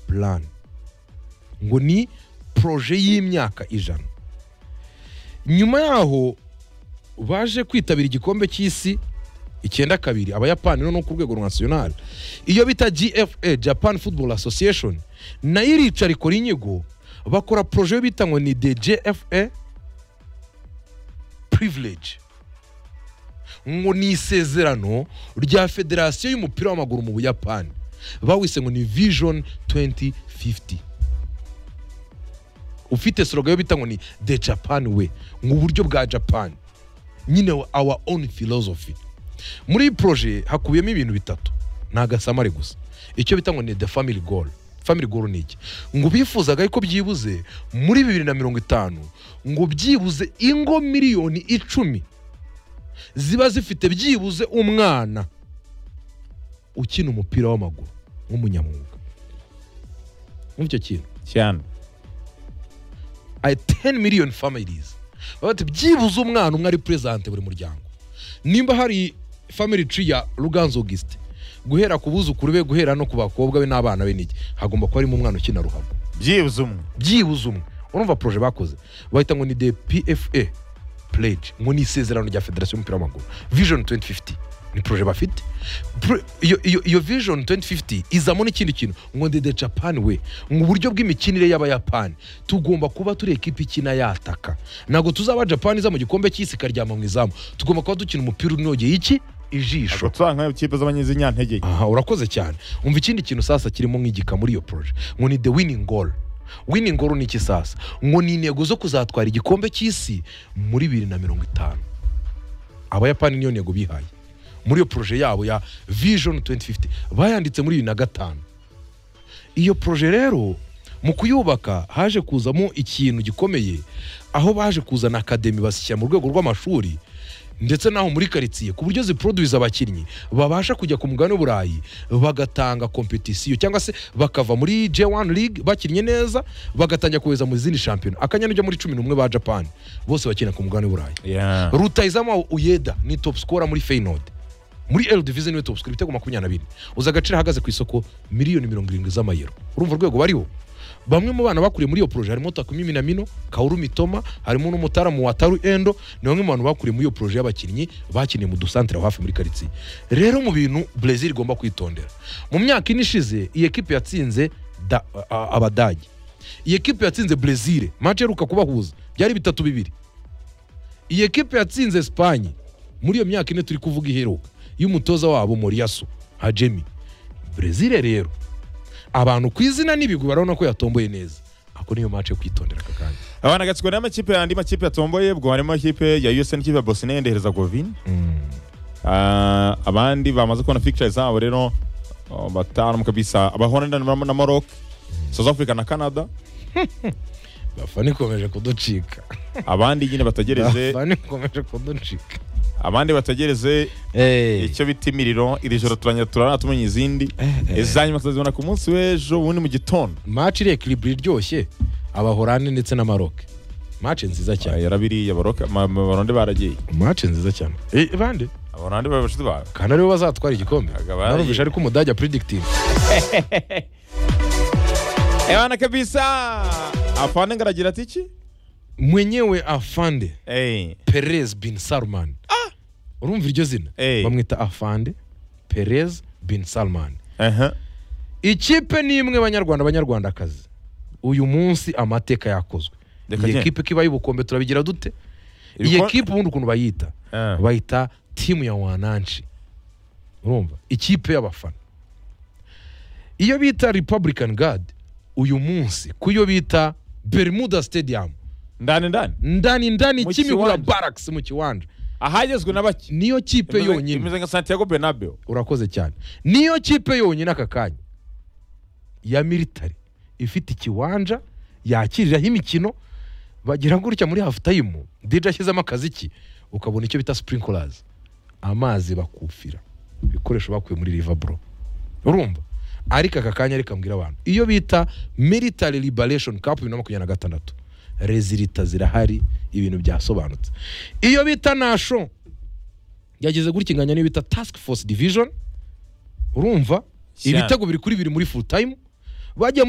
plan ngo ni poroje y'imyaka ijana nyuma yaho baje kwitabira igikombe cy'isi icyenda kabiri abayapani no ku rwego nasiyonari iyo bita gfa japan football association nayo iricara ikora inyigo bakora poroje yo bita ngo ni de gfa privilege ngo ni isezerano rya federasiyo y'umupira w'amaguru mu buyapani bawise ngo ni vision 2050 ufite slogan yo bita ngo ni the japan way ngo uburyo bwa japan nyine our own philosophy muri iyi poroje hakubiyemo ibintu bitatu ni agasamari gusa icyo bita ngo ni the family goal family goal ni iki ngo bifuzaga ariko byibuze muri bibiri na mirongo itanu ngo byibuze ingo miliyoni icumi ziba zifite byibuze umwana ukina umupira w'amaguru nk'umunyamwuga nk'icyo kintu cyane aya teni miliyoni familizi baba bati byibuze umwana umwe ari perezidante buri muryango nimba hari family tree ya ruganzu augustin guhera ku buzukuru be guhera no ku bakobwa be n'abana be n'iki hagomba kuba harimo umwana ukina ruhago byibuze umwe byibuze umwe urumva poroje bakoze bahita ngo ni de pfa pledge ngo ni isezerano rya federasiyo y'umupira w'amaguru vision 2050 ni poroje bafite Pro- iyo- iyo- iyo vision 2050 izamo n'ikindi kintu ngo ni the japan way ngo uburyo bw'imikinire y'abayapani tugomba kuba turi ekipa ikina yataka ntabwo tuzaba japani iza mu gikombe cy'isi ikaryama mu izamu tugomba kuba dukina umupira unogeye iki ijisho gutwara nka ikipe z'abanyezinyantege aha urakoze cyane umva ikindi kintu sasa kirimo nk'igika muri iyo poroje ngo ni the winning goal winning goal ni iki sasa ngo ni intego zo kuzatwara igikombe cy'isi muri bibiri na mirongo itanu abayapani niyo ntego bihaye muri iyo poroje yabo ya vision 2050 bayanditse muri bibiri na gatanu iyo poroje rero mu kuyubaka haje kuzamo ikintu gikomeye aho baje kuzana akademi bashyira mu rwego rw'amashuri ndetse n'aho muri karitsiye ku buryo ziproduwiza abakinnyi babasha kujya ku mugabane w'uburayi bagatanga kompetisiyo cyangwa se bakava muri J1 League bakinnye neza bagatangira kohereza mu zindi shampiyona akanyanijya muri cumi n'umwe ba Japan bose bakina ku mugabane w'uburayi yeah. rutayizamo uyeda ni top scorer muri feyinode muri eri divize niwe top scorer ibitego makumyabiri na bine uzi agaciro ahagaze ku isoko miliyoni mirongo irindwi z'amayero urumva urwego bariho bamwe mu bana bakuriye muri iyo poroje harimo takumi minamino kauru mitoma harimo n'umutaramu wataru endo ni bamwe mu bantu bakuriye muri iyo poroje y'abakinnyi bakiniye mu dusantere aho hafi muri karitsiye rero mu bintu brezil igomba kwitondera mu myaka ine ishize iyi ekipe yatsinze da- a- a- abadage iyi ekipe yatsinze brezil mace iheruka kubahuza byari bitatu bibiri iyi ekipe yatsinze esipanye muri iyo myaka ine turi kuvuga iheruka y'umutoza wabo moriyaso hajemi brezil rero abantu ku izina n'ibigwi barabona ko yatomboye neza ako niyo match yo kwitondera aka kanya abana gatsiko n'amakipe yandi makipe yatomboye ubwo harimo ikipe ya USA n'ikipe ya Bosnia and Herzegovina Ah, abandi bamaze kubona pictures zabo rero oh, batanu kabisa abahorana na, na Morocco South Africa na Canada bafana ikomeje kuducika abandi nyine batagereze bafana ikomeje kuducika abandi batagereze icyo bita imiriro iri joro turangira turara tumenya izindi izanyuma tuzazibona ku munsi w'ejo ubundi mu gitondo match iri ekiriburi iryoshye abahorande ndetse na maroke match nziza cyane yarabiriye Morocco ma- ma- baronde baragiye match nziza cyane Eh, bande abaronde babashize bawe kandi aribo bazatwara igikombe Akaba ari- narumvisha ariko umudage predikitive Ewana kabisa afande ngaragira ati iki mwenyewe afande Eh, Perez bin Salman. Urumva iryo zina? Eh. Bamwita Afande Perez bin Salman. aha Ikipe ni imwe banyarwanda banyarwandakazi. Uyu munsi amateka yakozwe. Reka Iyi njye. ekipe kiba y'ubukombe turabigira dute? Iyi Ibiko- ekipe ubundi ukuntu bayita? Ah. Bayita timu ya wananchi. Urumva? Ikipe y'abafana. Iyo bita Republican Guard uyu munsi kuyo bita Bermuda Stadium ndani ndani ndani ndani Mu Kimihurura kiwanja. Barracks mu kiwanja ahagezwe na bake niyo kipe Imeze- yonyine imeze nka Santiago Bernabeu urakoze cyane niyo kipe yonyine aka kanya ya militari ifite ikiwanja yakiriraho imikino bagira gutya muri hafu tayimu dj ashyizemo akaziki ukabona icyo bita sprinkers amazi bakufira ibikoresho bakuye muri rivaburo urumva ariko aka kanya reka mbwira abantu iyo bita military liberation cup bibiri na makumyabiri na gatandatu rezilita zirahari ibintu byasobanutse iyo bita nasho yageze gutya inganya n'iyo bita task force division urumva Cyane. ibitego biri kuri biri muri full time bagiye muri